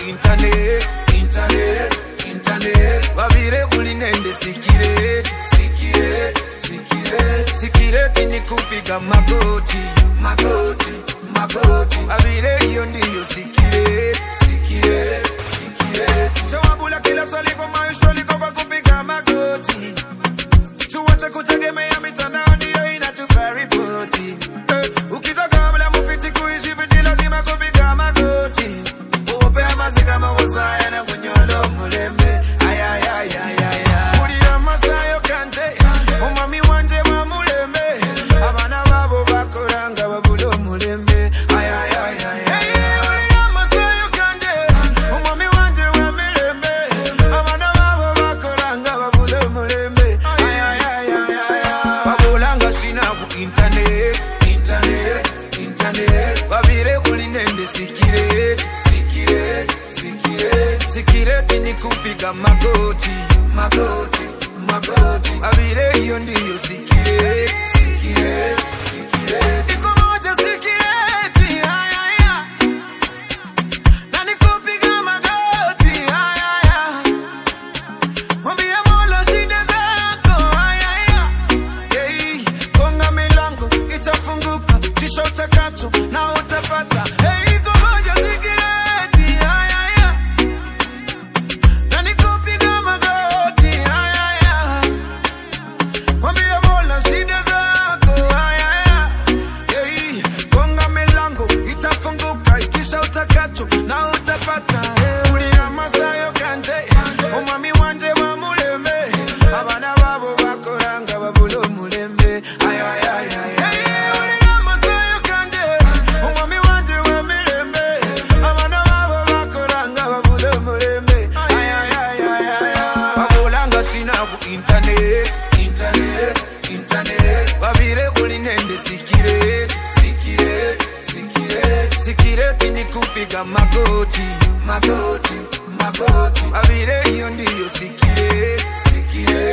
internet internet internet vavire kuli nende sikireti sikireti sikireti sikireti ni kupiga magoti magoti magoti vavire hiyo ndiyo sikireti sikireti sikireti jawabula kila swali kwa maisha liko kwa kupiga magoti tuache kutegemea mitandao ndiyo inatupa ripoti eh, ukitoka bila mufiti kuishi viti lazima kupiga magoti uopea mazi kama wasaya na kunyolo mulembe ayayayayaya kulira masayo kanje omwami wanje wa mulembe abana babo bakoranga babula omulembe ayayayayaya kulira masayo kanje omwami wanje wa mulembe abana babo bakoranga babula omulembe ayayayayaya babulanga sina ku internet internet internet babire kuli nende sikireti sikireti sikireti sikireti ni kupiga magoti magoti magoti babire hiyo ndiyo sikireti sikireti sikireti iko moja sikireti ayaya na ni kupiga magoti ayaya Mwambie Mola shida zako, ayaya. Hey, gonga milango itafunguka, kisha utakacho na utapata. Hey, ngoja sikireti, ayaya. Na nikupiga magoti, ayaya. Mwambie Mola shida zako, ayaya. Hey, gonga milango itafunguka, kisha utakacho na utapata. Hey, ulina masayo kanje, omwami wanje wa mulembe abana babo bakoranga babula omulembe babulanga sinaku internet internet internet babire kuli nende sikireti sikireti sikireti sikireti ni kupiga magoti magoti magoti babire hiyo ndiyo sikireti sikireti